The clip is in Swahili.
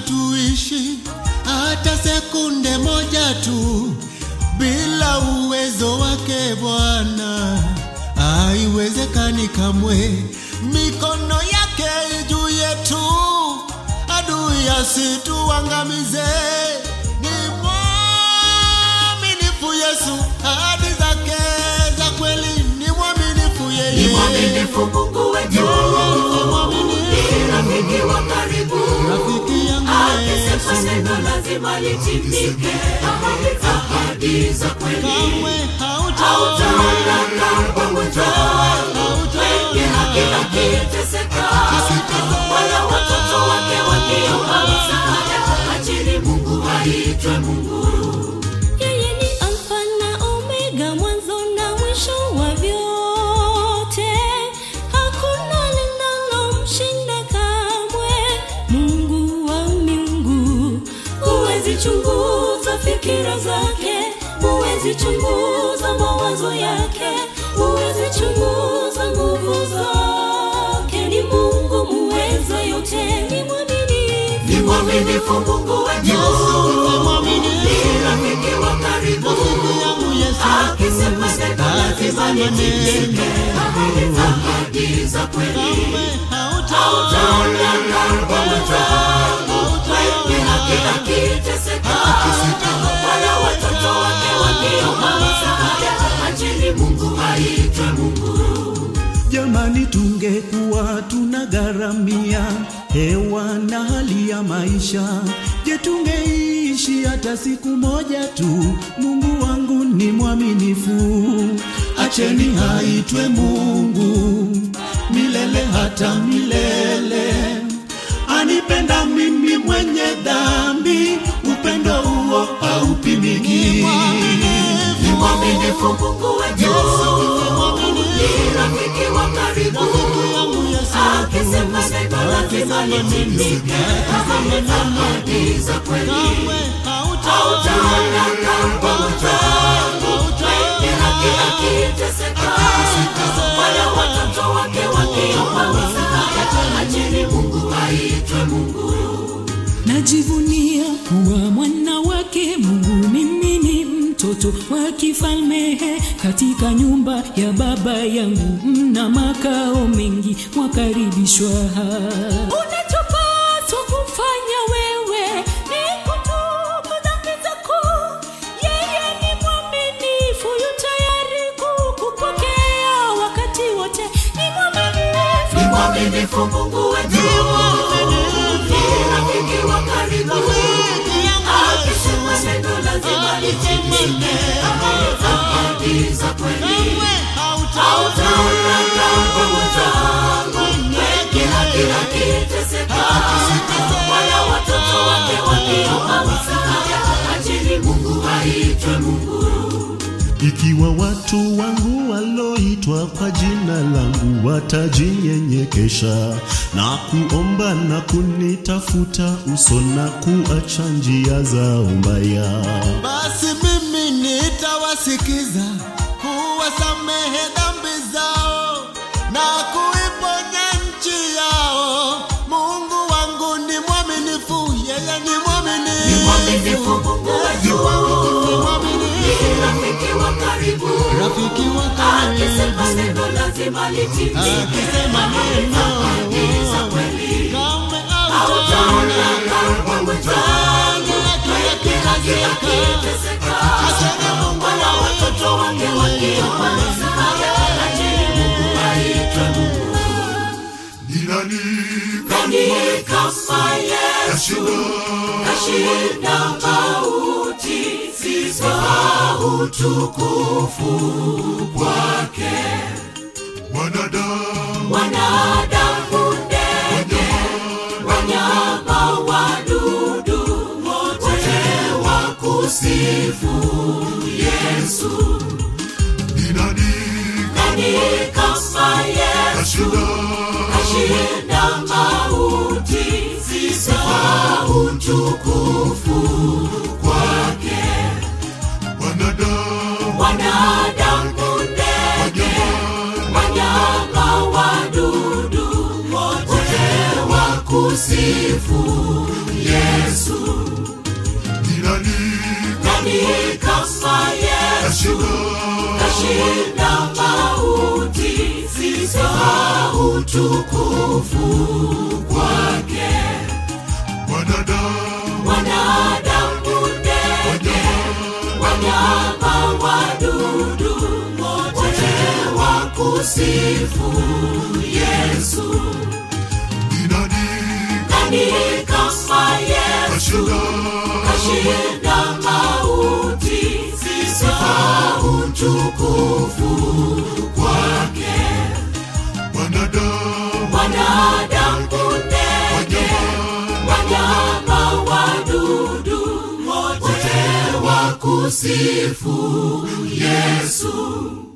hatuishi hata sekunde moja tu bila uwezo wake Bwana, haiwezekani kamwe. Mikono yake juu yetu, adui asituangamize. Ni mwaminifu Yesu, ahadi zake za kweli, ni mwaminifu Ni yeye. mwaminifu Mungu wetu, ni rafiki wa karibu. Rafiki yangu Akisema Yesu, neno lazima litimike. Ahadi za kweli kamwe hautaona hautaona kama mwenzao. Mwenye haki akiteseka, wala watoto wake wakiomba msaada. Acheni Mungu aitwe Mungu. Yeye ni Alfa na Omega, mwanzo na mwisho wa vyote. Hakuna linalomshinda kamwe. Mungu wa miungu, huwezi chunguza fikira zake, huwezi chunguza mawazo yake, huwezi chunguza nguvu zake. Ni Mungu muweza yote, ni mwaminifu. Ni mwaminifu Mungu wetu, ni rafiki wa karibu. Akisema neno lazima litimike. Ahadi za kweli hautaona kama mwenzao. Mwenye haki akiteseka, wala watoto wake wakiomba msaada. Acheni Mungu aitwe Mungu. Jamani, tungekuwa tunagharamia hewa na hali ya maisha, je, tungeishi hata siku moja tu? Mungu wangu ni mwaminifu, acheni aitwe Mungu milele hata milele. Anipenda mimi mwenye dhambi, upendo huo haupimiki. Ni mwaminifu Mungu wetu, ni rafiki wa karibu. Akisema neno lazima litimike. Ahadi za kweli hautaona kama mwenzao. Mwenye haki akiteseka, wala watoto wake wakiomba msaada. Acheni Mungu aitwe Mungu. Najivunia kuwa mwana wake Mungu, mimi ni mtoto wa kifalme katika nyumba ya baba yangu, mna makao mengi, mwakaribishwa. Unachopaswa kufanya wewe ni kutubu dhambi zako. Yeye ni mwaminifu, yu tayari kukupokea wakati wote. Ni mwaminifu. Ni mwaminifu Mungu wetu, ni rafiki wa karibu. Akisema neno lazima litimike. Ahadi za kweli hautaona kama mwenzangu. Mwenye haki akiteseka, wala watoto wake wakiomba msaada. Acheni Mungu aitwe Mungu. Ikiwa watu wangu waloitwa kwa jina langu watajinyenyekesha na kuomba na kunitafuta uso na kuacha njia zao mbaya, Basi mimi nitawasikiza, kuwasamehe dhambi zao na kuiponya nchi yao. Mungu wangu ni mwaminifu, yeye ni mwaminifu. Ni mwaminifu Mungu wetu, Ni mwaminifu. ni rafiki wa karibu. Rafiki wa Akisema karibu, neno lazima litimike. akisema neno Ahadi za kweli kamwe hautaona hautaona kama mwenzangu. Mwenye haki akiteseka, wala watoto wake wakiomba msaada. Acheni Mungu aitwe Mungu. Nani kama Yesu kashinda mauti, sifa utukufu kwake. Wanadamu, ndege, wanyama, wadudu, wote wakusifu Yesu. Nani kama Yesu kashinda mauti, sifa utukufu kwake. Wanadamu, ndege, wanyama, wadudu, wote wakusifu Yesu. nani kama Yesu kashinda mauti, sifa utukufu kwake. Wanadamu, ndege, wanyama, wadudu, wote wakusifu Yesu. Nani kama Yesu kashinda mauti, sifa utukufu kwake. Wanadamu, ndege, wanyama, wadudu, wote wakusifu Yesu.